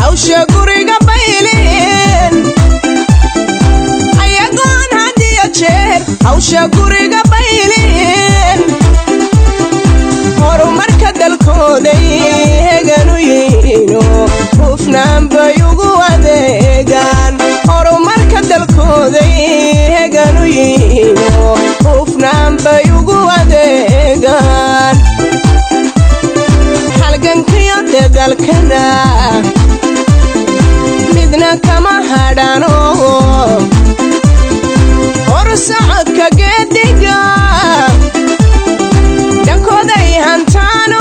hawsha guriga baylin ayagoon had iyo jeer hawsha guriga baylin horumarka dalkooday heganu yihiino hufnaan bay ugu adeegaan horumarka dalkooday heganu yihiino hufnaan bay ugu adeegaan halgankiyo dadalkana midna kama hadhano hor socodka geediga dhankooday hantaano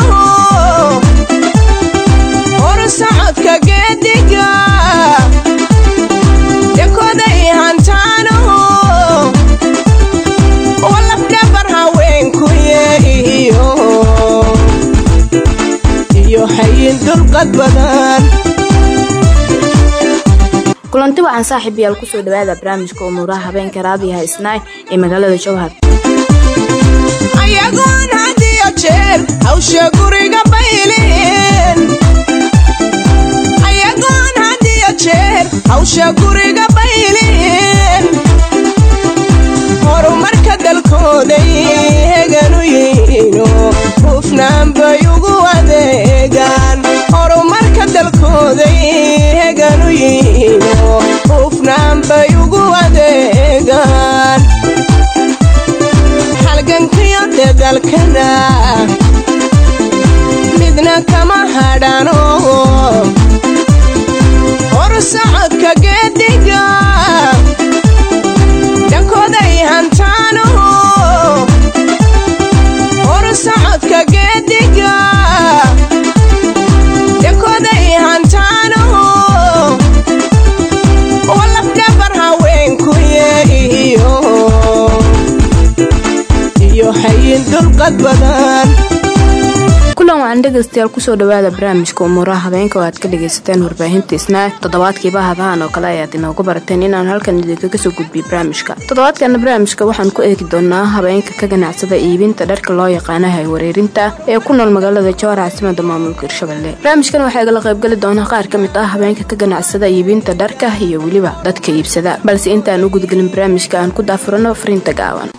hor socodka geediga dhankooday hantaano oo lafdhabar haweenku yeehiyo iyo hayin dulqad badan kulanti waxaan saaxiib yaal kusoo dhawaada barnaamijka umuuraha habeenka raadiyaha isnaay ee magaalada jowhar ayagoon had iyo jeer hawsha guriga baylin ayagoon had iyo jeer hawsha guriga baylin horumarka dalkooday heganu yihiino hufnaan bay ugu adeegaan horumarka dalkooday heganu yihiino hufnaan bay ugu adeegaan halgankiyo dadalkana midna kama hadhano hor socodka geediga dhankooday hantaano hor socodka geediga dhankooday hantaano oo lafdhabar haweenku yeehiyo iyo hayin dulqad badan kulan waxaan dhegaystayaal kusoo dhawaada barnaamijka umuuraha habeenka oo aad ka dhagaysateen warbaahinta isnaa toddobaadkiiba hadahan oo kale ayaad inoogu barateen inaan halkan idinkaga soo gudbiy barnaamijka toddobaadkana barnaamijka waxaan ku eegi doonaa habeenka ka ganacsada iibinta dharka loo yaqaana hay wareerinta ee ku nool magaalada jowhar caasimada maamulka hirshabelle barnaamijkan waxaa igala qaybgali doona qaar ka mid ah habeenka ka ganacsada iibinta dharka iyo weliba dadka iibsada balse intaan u gudgelin barnaamijka aan ku daafurano fariinta gaaban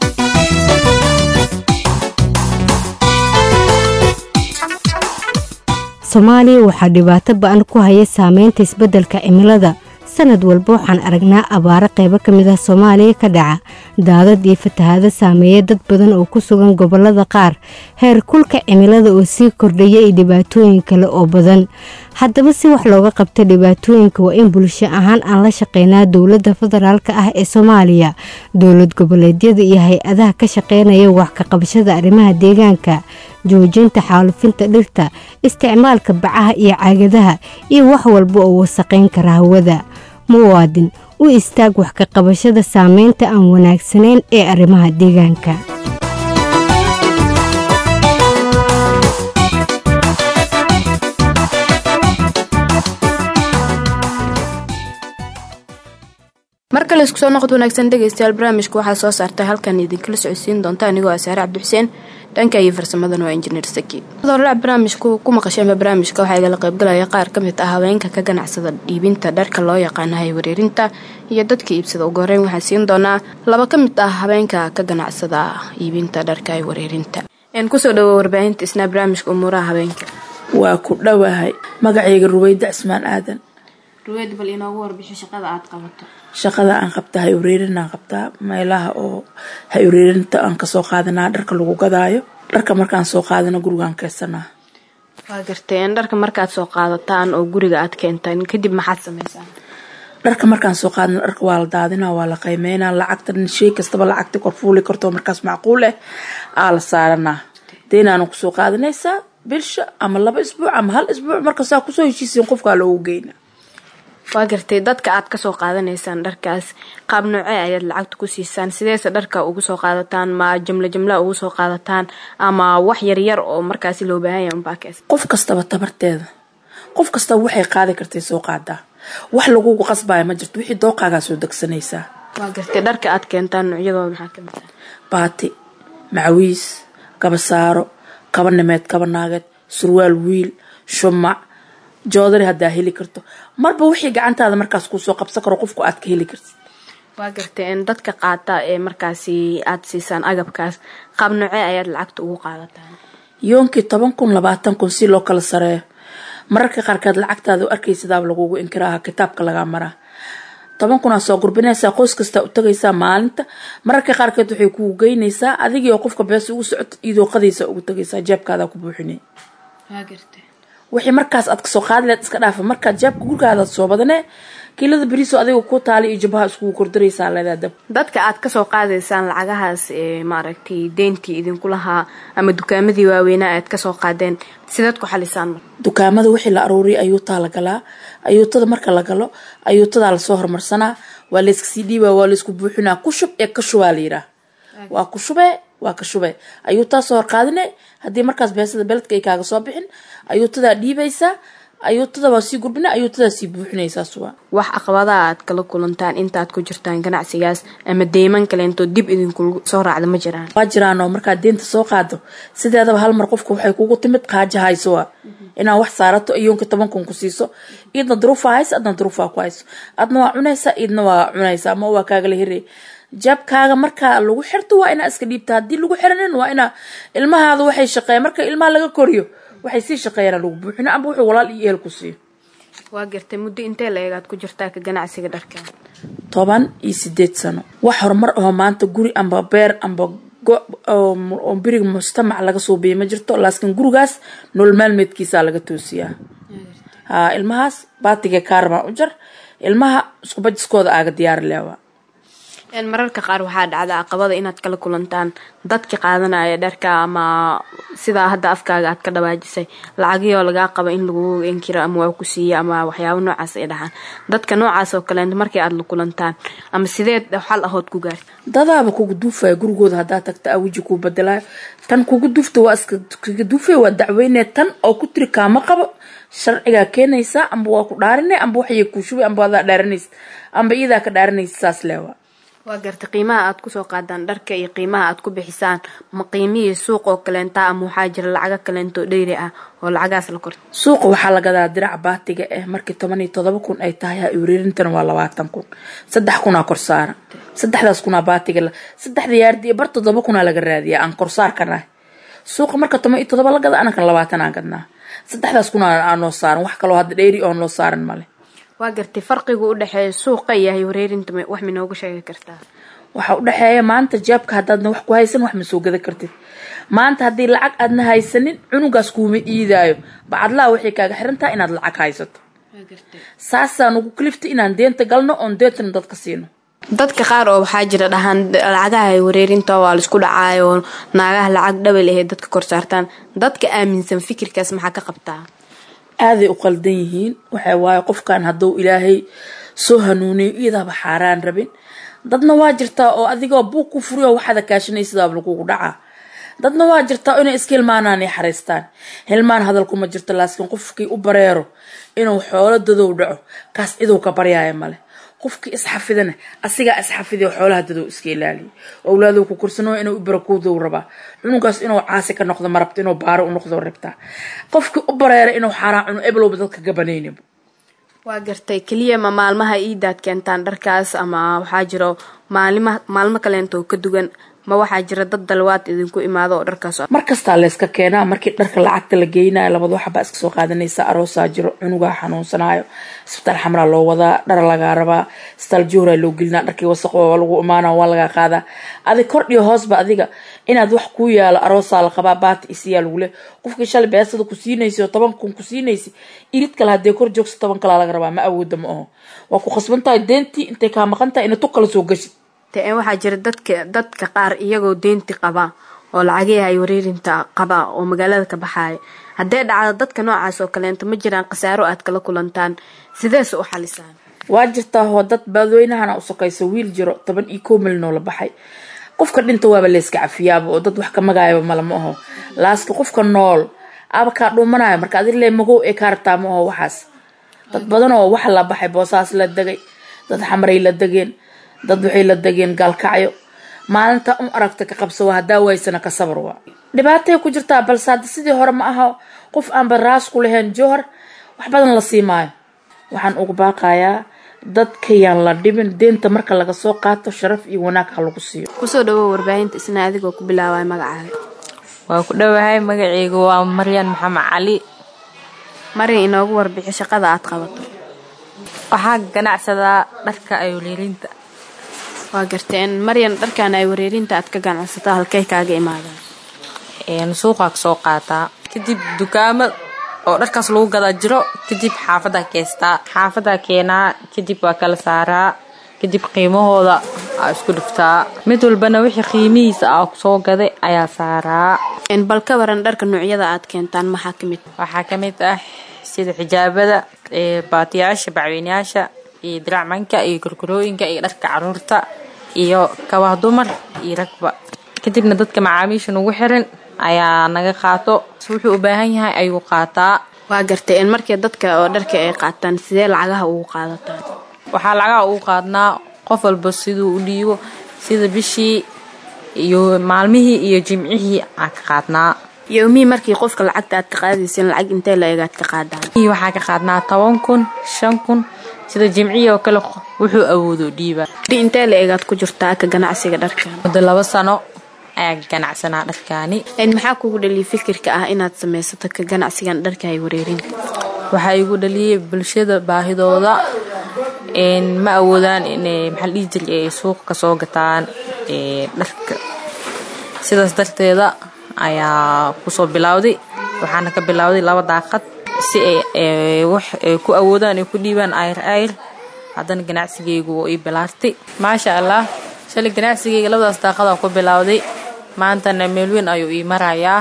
soomaaliya waxaa dhibaato ba-an ku haya saameynta isbeddelka cimilada sanad walba waxaan aragnaa abaaro qaybo ka mid ah soomaaliya ka dhaca daadad iyo fatahaado saameeya dad badan oo ku sugan gobollada qaar heer kulka cimilada oo sii kordhaya iyo dhibaatooyin kale oo badan haddaba si wax looga qabta dhibaatooyinka waa in bulsho ahaan aan la shaqeynaa dowladda federaalk ah ee soomaaliya dowlad goboleedyada iyo hay-adaha ka shaqeynaya wax ka qabashada arrimaha deegaanka joojinta xaalufinta dhirta isticmaalka bacaha iyo caagadaha iyo wax walba oo wasaqayn kara hawada muwaadin u istaag wax ka qabashada saameynta aan wanaagsanayn ee arrimaha deegaanka mar kale isku soo noqod wanaagsan dhegaystayaal barnaamijka waxaa soo saartay halkan idinkala socodsiin doonta anigoo asaare cabdixuseen dhanka iyo farsamadan waa injineer saki horla barnaamijku ku maqasheenba barnaamijka waxaa igala qaybgalaya qaar ka mid ah haweenka ka ganacsada dhiibinta dharka loo yaqaana hay wareerinta iyo dadka iibsada ugu horeyn waxaa siin doonaa laba ka mid ah haweenka ka ganacsada iibinta dharka hay wareerinta kusoo dhawo warbaahinta isnaa barnaamijka umuuraha haweenka waa ku dhowahay magacayga ruweyda cismaan aadan ruweyd bal inoogu warbixi shaqada aad qabato shaqada aan qabtaa hay ureerinaan qabtaa meelaha oo hay ureerinta aan kasoo qaadanaa dharka lagu gadaayo dharka markaan soo qaadana gurigaan keysanaa waa garteen dharka markaad soo qaadataan oo guriga aad keentaan kadib maxaad samaysaan dharka markaan soo qaadana dharka waa la daadinaa waa la qiimeynaa lacagta shay kastaba lacagta korfuuli karto markaas macquul ah aa la saaranaa deenaana kusoo qaadanaysaa bilsha ama laba isbuuc ama hal isbuuc markasaa kusoo heshiisiin qofkaa loogu geyna waa gartay dadka aad kasoo qaadanaysaan dharkaas qaab noocee ayaad lacagta ku siisaan sideese dharka ugu soo qaadataan ma jimlo jimla ugu soo qaadataan ama wax yaryar oo markaasi loo baahanya unbaakees qof kastaba tabarteeda qof kastaba waxay qaadi kartay soo qaadaa wax lagugu qasbaya ma jirto wixii dooqaagaa soo degsanaysaa waa gartay dharka aad keentaan noocyadooda maxaa kamid ah baati macawiis kaba saaro kaba nimeed kaba naageed surwaal wiil shumac joodari haddaa heli karto marba wixii gacantaada markaas kuusoo qabsan karo qofku aad ka heli kartid waa garteen dadka qaata ee markaasi aada siisaan agabkaas qaab nocee ayaad lacagta ugu qaadataan yoonkii toban kun labaatan kun si loo kala sareeyo mararka qaarkeed lacagtaada u arkaysidaaba lagugu inkiraaha kitaabka lagaa maraa toban kunaa soo gurbinaysaa qoys kastaa u tagaysaa maalinta mararka qaarkeed waxay kugu geynaysaa adigii oo qofka bees ugu socoto idooqadaysa ugu tagaysaa jeebkaadaa ku buuxinay waa garteen wixii markaas aad kasoo qaadi leed iska dhaafa markaad jeebka gurgaada soo badanee kiilada beriso adiga ku taali iyo jabhaha iskugu kordaraysaa leedaa dab dadka aad kasoo qaadaysaan lacagahaas ee maaragtay deyntii idinku lahaa ama dukaamadii waaweynaa aad kasoo qaadeen sidaad ku xalisaan dukaamada wixii la aruuriyay ayuutaa la galaa ayuutada marka la galo ayuutadaa lasoo hormarsanaa waa layska sii dhiibaa waa laysku buuxinaa ku shub ee ka shubaa la yiraa waa ku shubee waa ka shubee ayuutaa soo horqaadine haddii markaas beesada beledka ay kaaga soo bixin ayuutadaa dhiibaysaa ayuutada waa sii gurbina ayuutadaa sii buuxinaysaa suba wax caqabadaha aad kala kulantaan intaad ku jirtaan ganacsigaas ama deyman kaleento dib idinku soo raacda ma jiraan waa jiraanoo markaad deenta soo qaado sideedaba hal mar qofka waxay kugu timid qaaja hayso waa inaad wax saarato iyoonka toban kun ku siiso iidna duruufaa hayso adna duruufaa ku hayso adna waa cunaysaa iidna waa cunaysaa ama waa kaagala hirey jaabkaaga markaa lagu xirto waa inaa iska dhiibta haddii lagu xiranin waa inaa ilmahaada waxay shaqeeyan marka ilmaha laga koriyo waxay sii shaqeeyaan lagu buuxino amba wuxuu walaal iyo ehel ku siiyo waa gartay muddo intee la eegaad ku jirtaa ka ganacsiga dharka toban iyo sideed sano wax horumar aho maanta guri amba beer amba oo beriga mujtamac laga suubiya ma jirto laakiin gurigaas nolol maalmeedkiisaa laga toosiyaa ha ilmahaas baatiga kaarbaa u jar ilmaha iskubajiskooda aaga diyaari leewa mararka qaar waxaa dhacda caqabada inaad kala kulantaan dadka qaadanaya dharka ama sidaa hadda afkaaga aad ka dhawaajisay lacagiyoo lagaa qaba in lagu inkiro ama waa ku siiya ama waxyaabo noocaas ay dhaxaan dadka noocaas oo kaleent markii aad la kulantaan ama sideed xal ahood ku gaarta dadaaba kugu duufaya gurigooda haddaa tagta a weji kuu badelayo tan kugu duufta waa iskaga duufaya waa dacweynee tan oo ku tiri kaama qabo sharcigaa keenaysaa amba waa ku dhaarine amba waxay kuu shubay amba adaa dhaaranaysa amba iyadaa ka dhaaranaysa saas leewa waa gartay qiimaha aad kusoo qaadaan dharka iyo qiimaha aad ku bixisaan ma qiimihii suuq oo kaleenta ama waxaa jira lacago kaleento dheyri ah oo lacagaas la korta suuqa waxaa la gadaa dirac baatiga eh markii toban iyo todoba kun ay tahay ha ureerintana waa labaatan kun saddex kunaa korsaara saddexdaas kunaa baatiga saddexda yaardi iyo bar todoba kunaa laga raadiyaa aan korsaarkanahay suuqa marka toban iyo todoba la gada anakan labaatan aan gadnaa saddexdaas kunaa aan noo saaran wax kaloo hadda dheyri oo noo saaran male waa gartay farqiga u dhexeeya suuqa iyo haywareerinta wax minooga sheegi kartaa waxaa u dhexeeya maanta jaabka haddaadna wax ku haysan wax ma soo gada kartid maanta haddii lacag aadna haysanin cunugaas kuuma iidaayo bacadlaha waxay kaaga xirantaha inaad lacag haysato saasaan ugu kaliftay inaan deenta galno oon deentana dadka siino dadka qaar oo waxaa jira dhahaan lacagaha ay wareerinta waa laisku dhacaayo naagaha lacag dhawal ahe dadka kor saartaan dadka aaminsan fikirkaas maxaa ka qabtaa aaday u qaldan yihiin waxa waaye qofkan hadduu ilaahay soo hanuuniyo iyadaaba xaaraan rabin dadna waa jirtaa oo adigoo buug ku furiyo waxaada kaashanaysidaaba lagugu dhacaa dadna waa jirtaa inay iska hilmaanaan ay xariistaan hilmaan hadalkuma jirto laakiin qofkii u bareero inuu xoolo dadow dhaco kaas ciduu ka baryaaya male qofkii isxafidana asigaa isxafiday xoolaha dadow iska ilaaliya owlaaduu ku korsanoo inuu u barakuudow rabaa cunugaas inuu caasi ka noqdo ma rabto inuu baaro u noqdo rabtaa qofkii u bareera inuu xaaraan cuno eblowba dadka gabanayniba waa gartay keliya ma maalmaha iidaad keentaan dharkaas ama waxaa jiro maalima maalmo kaleento ka dugan ma waxaa jira dad dalwaad idinku imaado oo dharkaas mar kastaa layska keenaa markii dharka lacagta la geynayo labada waxbaa iska soo qaadanaysa aroosaa jiro cunugaa xanuunsanaayo isbitaal xamraa loo wadaa dhar lagaa rabaa isbitaal juhraa loo gelinaa dharkii wasaq lagu imaana waa lagaa qaadaa adig kordhiyo hoosba adiga inaad wax kuu yaalo aroosaa la qabaa baati isiyaa lagu leh qofkii shalay beesada ku siinaysa oo toban kun ku siinaysa irid kale haddee kor joogsa toban kalaa laga rabaa ma awooda ma aho waa ku khasban tahay deentii intay kaa maqan tahay ina tu kala soo gashid waxaa jira dadka dadka qaar iyagoo deynti qaba oo lacagihii ay wareerinta qaba oo magaalada ka baxaaya haddee dhacdo dadka noocaas oo kaleento ma jiraan khasaaro aad kala kulantaan sidees u xalisaan waa jirtaa hoo dad baadweynahana u sokaysa wiil jiro toban iyo koo milnoo la baxay qofka dhinta waaba layska cafiyaaba oo dad wax ka magaayaba mala ma aho laaski qofka nool aba kaa dhuumanayo marka adi le magow ee kaa rabtaa ma aho waxaas dad badan oo wax la baxay boosaas la degay dad xamray la degeen dad waxay la degeen gaalkacyo maalinta un aragta ka qabsawa haddaa waysana ka sabarwa dhibaatay ku jirtaa balse hadda sidii hore ma aha qof aanba raas ku lahayn jowhar wax badan la sii maayo waxaan ugu baaqayaa dadkayaan la dhibin deenta marka laga soo qaato sharaf iyo wanaag ha lagu siiyo kusoo dhawow warbaahinta isna adigoo ku bilaabaya magacaaga waa ku dhowahay magaceygu waa maryan maxamed cali marin inoogu warbixi shaqada aad qabato waxaa ganacsadaa dharka ayolirinta waa garteen maryan dharkan ay wareerinta aad ka ganacsato halkay kaaga imaadaan suuqaa kasoo qaataa kadib dukaamo oo dharkaas lagu gadaa jiro kadib xaafadaa keestaa xaafadaa keenaa kadib waa kala saaraa kadib qiimahooda aa isku dhiftaa mid walbana wixii qiimihiisa aa soo gaday ayaa saaraa bal ka waran dharka noocyada aad keentaan maxaa ka mid waxaa ka mid ah sida xijaabada baatiyaasha bacweynayaasha iyo diracmanka iyo gorgorooyinka iyo dharka caruurta iyo kabaha dumar iyo ragba kadibna dadka macaamiisha nugu xiran ayaa naga qaato wuxuu u baahan yahay ayuu qaataa waa gartay markii dadka oo dharka ay qaataan sidee lacagaha ugu qaadataan waxaa lacagaha ugu qaadnaa qof walba siduu u dhiibo sida bishii iyo maalmihii iyo jimcihii aan ka qaadnaa yowmihii markii qofka lacagta aad ka qaadaysan lacag intee la egaad ka qaadaan waxaa ka qaadnaa toban kun shan kun sida jimcihii oo kale wuxuu awoodo dhiiba intee la egaad ku jirtaa ka ganacsiga dharkan muddo laba sano ayaa ganacsanaa dharkaani maxaa kugu dhaliyay fikirka ah inaad samaysato ka ganacsigan dharka ay wareerinta waxaa igu dhaliyay bulshada baahidooda ma awoodaan inay maxaa dhihi jiray ay suuqa kasoo gataan dharka sidaas darteeda ayaa kusoo bilowday waxaana ka bilowday laba daaqad si ay wax ay ku awoodaan ay ku dhiibaan ayr ayr haddana ganacsigaygu waa ii bilaartay maasha allah shalay ganacsigayga labadaas daaqadaa ku bilowday maantana meel weyn ayuu ii marayaa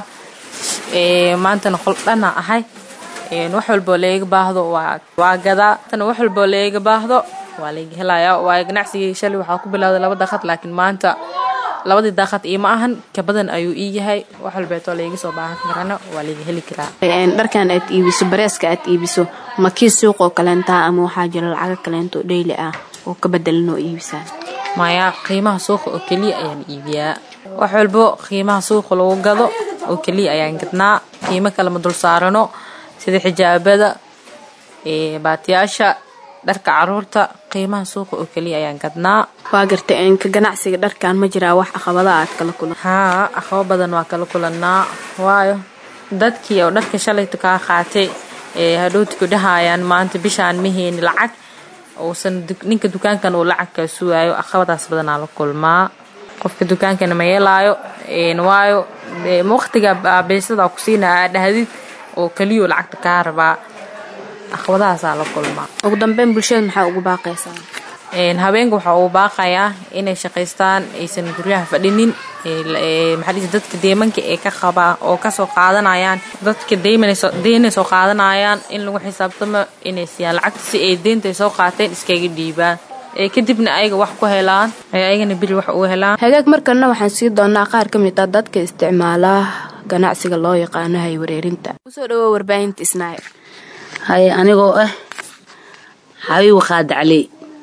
maantana qol dhana ahay wax walboo layga baahdo waa gadaa tana wax walboo layga baahdo waa layga helayaa waayo ganacsigayga shalay waxaa ku bilowday laba daaqad laakiin maanta labadii daaqad iima ahan ka badan ayuu ii yahay wax walbeetoo layga soo baahan karana waa layga heli karaa dharkan aad iibiso bareeska aad iibiso ma kii suuqoo kaleentaa ama waxaa jira lacago kaleento dheyli ah oo ka bedelan oo iibisaan maya qiimaha suuqa oo keliya ayaan iibiyaa wax walbo qiimaha suuqa lagu gado oo keliya ayaan gadnaa qiimo kale ma dul saarano sida xijaabada baatiyaasha dharka caruurta qiimaha suuqa oo keliya ayaan gadnaa waa gartay ka ganacsiga dharkan ma jiraa wax caqabada aad kala kulan haa aqabo badan waa kala kulannaa waayo dadkii oo dharka shalayta kaa qaatay ee hadhowti ku dhahayaan maanta bishaan ma heyni lacag uusan ninka dukaankan uu lacagkaa sugaayo aqabadaas badanaa la kulmaa qofka dukaankana ma yeelaayo waayo waqtiga beesada ku siina aa dhahdid oo keliyo lacagta kaa rabaa aqabadahaasaa la kulmaa ugu dambeyn bulshada maxaa ugu baaqaysaa habeenka waxaa uu baaqayaa inay shaqaystaan aysan guryaha fadhinin maxaa dadka deemanka ee ka qabaa oo kasoo qaadanayaan dadka deynay soo qaadanayaan in lagu xisaabtamo inay siiyaan lacagta si ay deynta soo qaateen iskaga dhiibaan ee kadibna ayaga wax ku helaan ay ayagana beri wax uga helaan hagaag markalna waxaan sii doonaa qaar ka mid ah dadka isticmaala ganacsiga loo yaqaano hay wareerinta kusoo dhawo warbaahinta isnaay haye anigoo ah xabiib qaadacley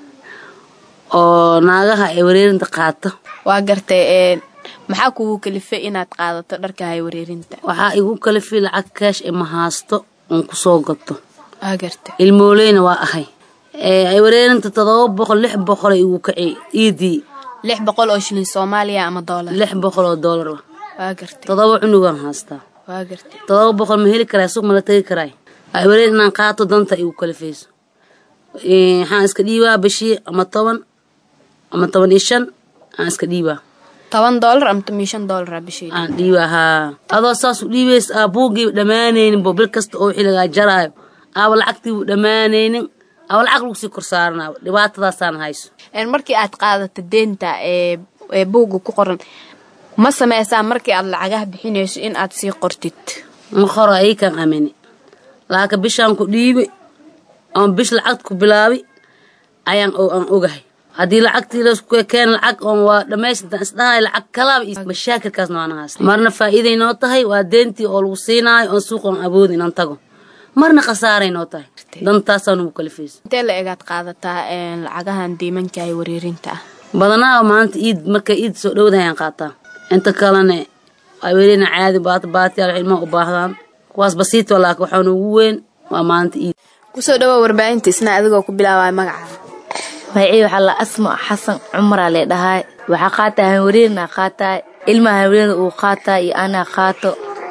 oo naagaha ay wareerinta qaato waa gartay maxaa kugu kalifay inaad qaadato dharka hay wareerinta waxaa igu kalifay lacag kaash ee ma haasto oon kusoo gato waa gartay ilmooleyna waa ahay ay wareerinta todoba boqol lix boqola igu kacay iidii lix boqol oo shilin soomaaliya ama doolar lix boqol oo doolar ah waa gartay todoba cunugaan haastaa waa gartay todoba boqol ma heli karaa suuq ma la tegi karaay ay wareer inaan qaato danta igu kalifayso waxaan iska dhiibaa bishii ama toban ama toban iyo shan aan iska dhiibaa toban doolar ama toban iyo shan doolara bishii aan dhiibaa haa adoo saas u dhiibays aa buugiiba dhammaanaynin bo bil kasta oo wixii lagaa jaraayo aaba lacagtiibu dhammaanaynin aba lacag lagu sii kor saaranaaba dhibaatadaasaan hayso markii aad qaadato deenta ee buugga ku qoran ma sameysaa markii aad lacagaha bixinayso in aad sii qortid ma qoro aykan amini laakiin bishaan ku dhiibi oon bish lacagta ku bilaabi ayaan aan ogahay haddii lacagtii lasku keen lacag oon waa dhammaystirtan isdhahay lacag kalaaba iyo mashaakilkaas noona haysta marna faa'iiday noo tahay waa deentii oo lagu siinaayo oon suuq oon awoodi inaan tago marna khasaaray noo tahay dantaasaa nugu kalifaysa intee la egaad qaadataa lacagahan diimanka ay wareerinta ah badanaa maanta iid markay iid soo dhowdahayaan qaataa inta kalena ay welina caadi baata baatiyaal ilmaha u baahdaan kuwaas basiito laakiin waxaa noogu weyn waa maalinta iid kusoo dhawaa warbaahinta isna adigoo ku bilaabaya magacaada magacii waxaa la asma xasan cumaraa lee dhahaay waxaa qaataa hanwareerna qaataa ilmaha hanwareerna uu qaataa iyo anaa qaato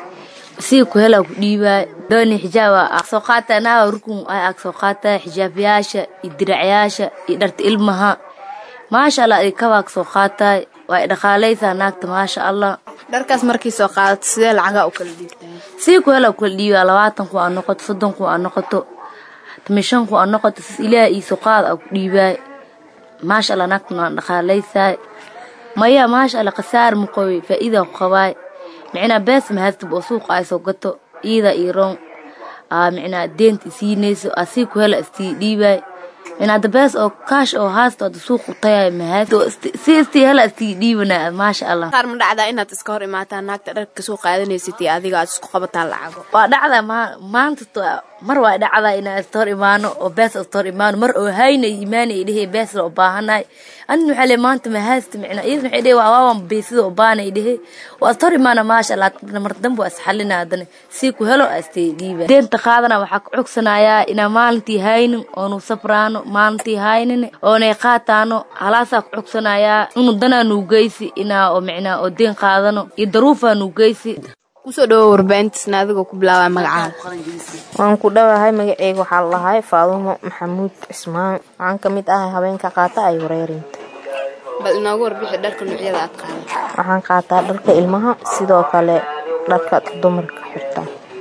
sii ku helaa ku dhiibaay dooni xijaaba ag soo qaataa naaga rukun ay ag soo qaataa xijaabayaasha iyo diracyaasha iyo dharta ilmaha maasha allah ay kabaag soo qaataay waa ay dhaqaalaysaa naagta maasha allah dharkaas markii soo qaadato sidee lacagaa u kala dhiibtaa sii ku helaa kula dhiibaa labaatan ku aa noqoto soddon ku aa noqoto tomishan ku aa noqoto sis ilaah iiso qaad aa ku dhiibaay maasha allah naagtan waa dhaqaalaysaay maya maasha allah khasaar maqoy faa'iida ku qabaay micnaa bees mahadtib oo suuqa ay soo gato iida iyo roon aa micnaa deenta isiinayso aa sii ku hela istii dhiibaay micnaa da bees oo kaash oo haasto ada suuq u tayaay mahad si istii hela istii dhiibanaa maasha allah qaar ma dhacdaa inaad iska hor imaataan naagta dharka kasoo qaadanaysid iyo adiga aad isku qabataan lacago waa dhacdaa ma maanta to- mar waa dhacdaa inaan iska hor imaano oo bees iska hor imaano mar oo hayna imaanay dhehe bees la u baahanaay anin waxaa le maanta mahaasta micnaa iyadana waxay dhehe waa waawan beesida u baanay dhehe waa iska hor imaana maasha allah mar dambe waa isxalina haddana sii ku helo astay dhiiba deenta qaadana waxaa ku cogsanayaa inaa maalintii haynin oonu sabraano maalintii haynin oonay qaataano halaasaa ku cogsanayaa inu danaa nuugeysi inaa oo micnaa oo deen qaadano iyo daruufaa nuugeysi kusoo dhawaa warbaahinta isna adigoo ku bilaabaya magacaada waan ku dhowahay magaceyga waxaa la dhahay faadumo maxamuud cismaan waxaan ka mid ahay haweenka qaata ay wareerinta bal inoogu warbixi dharka noocyada aad qaadato waxaan qaataa dharka ilmaha sidoo kale dharka dumarka xirta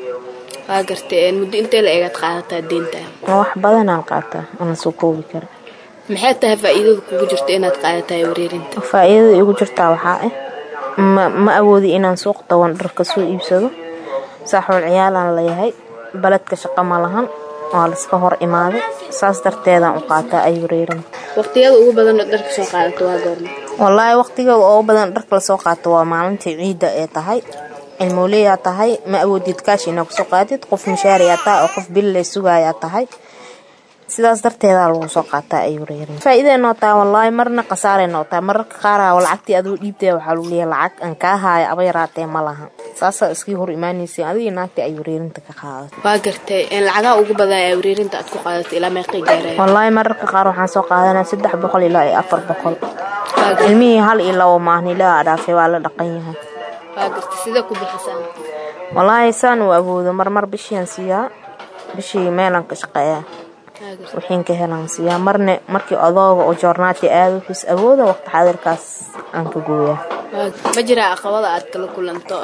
waa gartay muddo intee la eegaad qaadataa deenta wax badanaan qaataa ana soo koobi kara maxay tahay faa'iidada kugu jirta inaad qaadatahay wareerinta faa-iidada igu jirtaa waxaa ah ma, ma awoodi inaan suuq dawan dharka soo iibsado saaxuul ciyaalaan leeyahay baledka shaqo ma lahan waa laska hor imaaday saas darteedaan u qaataa ay wareerinta waqtiyada ugu badan oo dharka soo qaadato waa goorma wallaahi waqtiga oo badan dharka lasoo qaato waa maalintii ciidda ee tahay cilmooleyaa tahay ma awoodid kaash inaa kusoo qaadid qof mishaariyaa tahay oo qof bil lay sugayaa tahay sidaas darteedaa lagu soo qaataa ay wareerin faa-iiday noo tahay wallaahi marna khasaaray noo tahay mararka qaara lacagtii aduu dhiibtaya waxaa lagu leeyahay lacag aan kaa haaya aba yaraatee ma laha saasaa iskii hor imaanaysa adigii naagtii ay wareerinta ka qaadato waa gartay lacagaha ugu badan ee wareerinta aad ku qaadato ilaa meeqay gaaraya wallaahi mararka qaar waxaan soo qaadanaa saddex boqol ilaa iyo afar boqol ilmihii hal iyo labo maahnilaa dhaafay waa la dhaqan yahay waa gartay sidee ku bixisaa wallaahi saan uu awoodo marmar bishiian siiyaa bishii meelan ka shaqeeyaa wixiin ka helan siiyaa marne markii odooga oo joornaati aado kus awooda waqti xaadirkaas aan ka gooyaa ma jiraa caqabada aad kala kulanto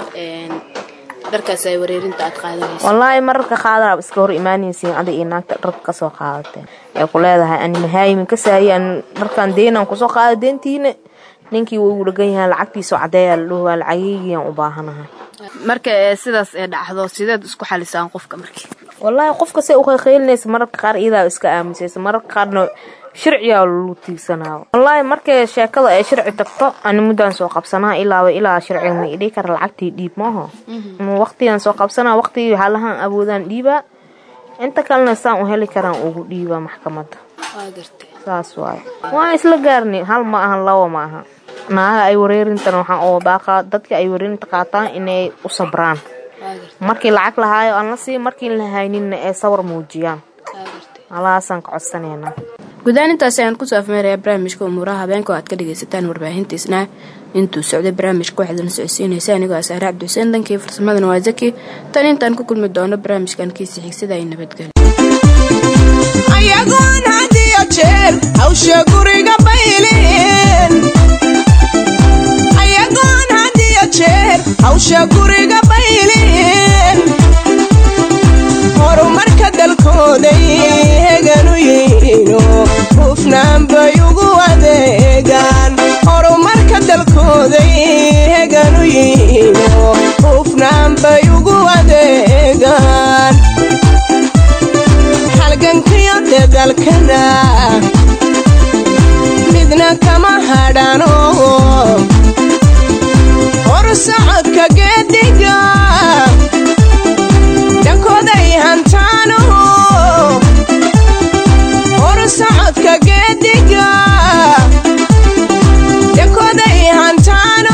dharkaas ay wareerinta aad qaadanayso wallaahi mararka qaadanaab iska hor imaanaysiin adig iyo naagta dharka kasoo qaadatee ee ku leedahay ani mahaayimin ka saayi an dharkan deenan kusoo qaada deentiina ninkii wuu igu dhagan yahay lacagtiisoo cadeeyaa la dhaho waa lacageygiiaan u baahanahay marka sidaas ee dhacdo sideed isku xalisaan qofka markii wallaahi qofka say u qayqaylinaysa mararka qaar iyadaa iska aamusaysa mararka qaarna sharcigaa lagu tiigsanaa wallaahi markay sheekada ay sharci tagto ani muddaan soo qabsanaa ilaaba ilaa sharciga ma idhii kara lacagtii dhiib maaho waqtigan soo qabsanaa waqtigii halahaan awoodaan dhiibaa inta kalena saan u heli karaan ugu dhiibaa maxkamadda waa gartay saas waaye waa isla gaarni hal ma ahan labo ma aha naaga ay wareerintan waxaan oo baaqaa dadka ay wareerinta qaataan inay u sabraan markii lacag lahaayo aan la sii markii la hayninna ee sawar muujiyaan alahaasaan ka codsaneynaa gudahaan intaasi ayaan kusoo afmeerayaa barnaamijka umuuraha habeenka oo aad ka dhagaysataan warbaahintiisna intuu socday barnaamijka waxaad la socodsiinaysa anigoo asaare cabdi xuseen dankii farsamadana waa zaki tan intaan ku kulmi doono barnaamijkan kiisi xigsada ay nabadgelyo ayagoon had iyo jeer hawsha guriga bayleen ayagoon had iyo jeer hawsha guriga bayleen horumarka dalkooday heganu yihiino hufnaan bay ugu adeegaan horumarka dalkooday heganu yihiino hufnaan bay ugu adeegaan halgankiyo dadalkana midna kama hadhano horsocodka geediga dhankooday hantaano horsocodka geediga dhankooday hantaano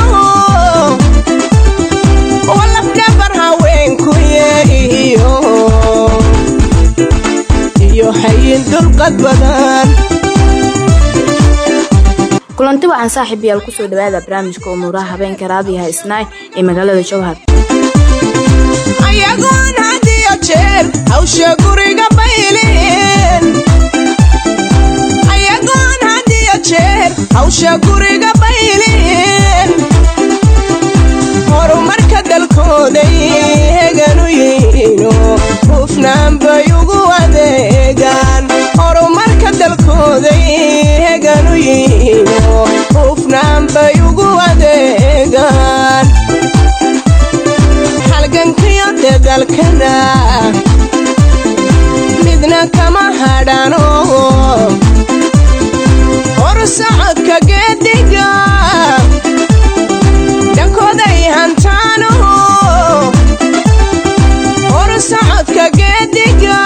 walafdhabar haweenku yeehiyo dulqad badan kulanti waxaan saaxiib yaal kusoo dhawaada barnaamijka umuuraha habeenka raadiyaha isnaay ee magaalada jowhar ayagoon had iyo jeer hawsha guriga baylin ayagoon had iyo jeer hawsha guriga baylin horumarka dalkooday heganu yihiino hufnaan bay ugu adeegaan horumarka dalkooday heganu yihiino hufnaan bay ugu adeegaan halgankiyo dadalkana midna kama hadhano hor socodka geediga dhankooday hantaano hor socodka geediga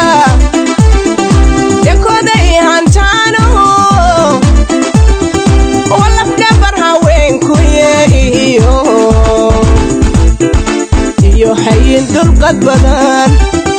dhankooday hantaano walafdhabar haweenkuye iyo iyo hayin dulqad badan